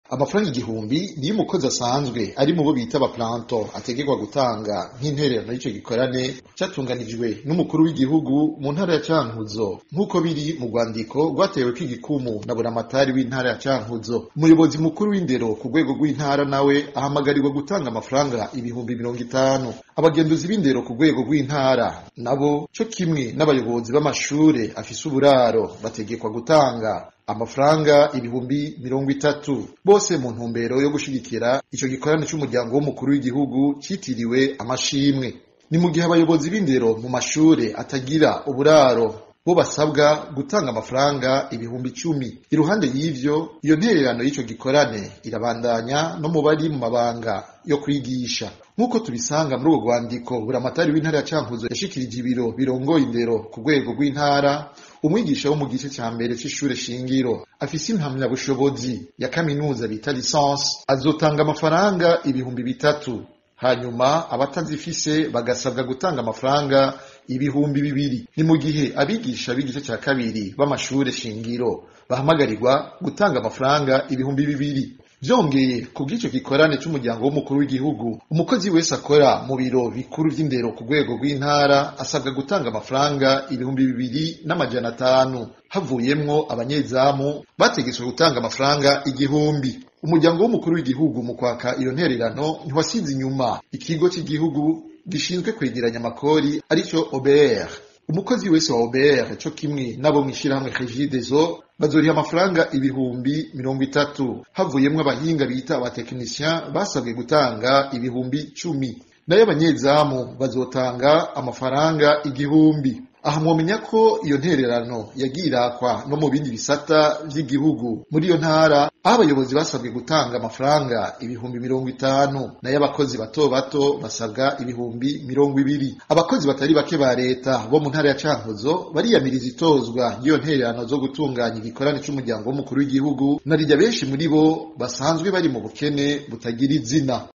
amafaranga igihumbi niyo umukozi asanzwe ari mu bo bita abaplanto ategekwa gutanga nk'intererano y'ico gikorane catunganijwe n'umukuru w'igihugu mu ntara ya Cankuzo nk'uko biri mu rwandiko rwateweko igikumu na buramatari w'intara ya Cankuzo umuyobozi mukuru w'indero ku rwego rw'intara nawe ahamagarirwa gutanga amafaranga ibihumbi mirongo itanu abagenduzi b'indero ku rwego rw'intara nabo co kimwe n'abayobozi b'amashure afise uburaro bategekwa gutanga amafaranga ibihumbi mirongo itatu bose mu ntumbero yo gushigikira ico gikorane c'umuryango w'umukuru w'igihugu citiriwe amashimwe ni mu gihe abayobozi b'indero mu mashure atagira uburaro bo basabwa gutanga amafaranga ibihumbi icumi iruhande y'ivyo iyo ntererano y'ico gikorane irabandanya no mu bari mu mabanga yo kwigisha nk'uko tubisanga muri urwo rwandiko buramatari w'intara ya cankuzo yashikirije ibiro birongoye indero ku rwego rw'intara umwigisha wo mu gice ca mbere c'ishure shingiro afise impamyabushobozi ya kaminuza bita lisansi azotanga amafaranga ibihumbi bitatu hanyuma abatazifise bagasabwa gutanga amafaranga ibihumbi bibiri ni mu gihe abigisha b'igice ca kabiri b'amashure shingiro bahamagarirwa gutanga amafaranga ibihumbi bibiri vyongeye ku bw'ico gikorane c'umuryango w'umukuru w'igihugu umukozi wese akora mu biro bikuru vy'indero ku rwego rw'intara asabwa gutanga amafaranga ibihumbi bibiri n'amajana atanu havuyemwo abanyezamu bategetswe gutanga amafaranga igihumbi umuryango w'umukuru w'igihugu mu kwaka iyo ntererano ntiwasize inyuma ikigo cy'igihugu gishinzwe kwegeranya amakori arico OBR umukozi wese wa OBR co kimwe n'abo mw'ishirahamwe Regideso bazoriha amafaranga ibihumbi mirongo itatu havuyemwo abahinga bita abatekinisien basabwe gutanga ibihumbi cumi nayo abanyezamu bazotanga amafaranga igihumbi aha mwomenya ko iyo ntererano yagiye irakwa no mu bindi bisata vy'igihugu muri iyo ntara aho abayobozi basabwe gutanga amafaranga ibihumbi mirongo itanu nayo abakozi bato bato basabwa ibihumbi mirongo ibiri abakozi batari bake ba leta bo mu ntara ya cankuzo bariyamiriza itozwa ry'iyo ntererano zo gutunganya igikorane c'umuryango w'umukuru w'igihugu narirya benshi muri bo basanzwe bari mu bukene butagira izina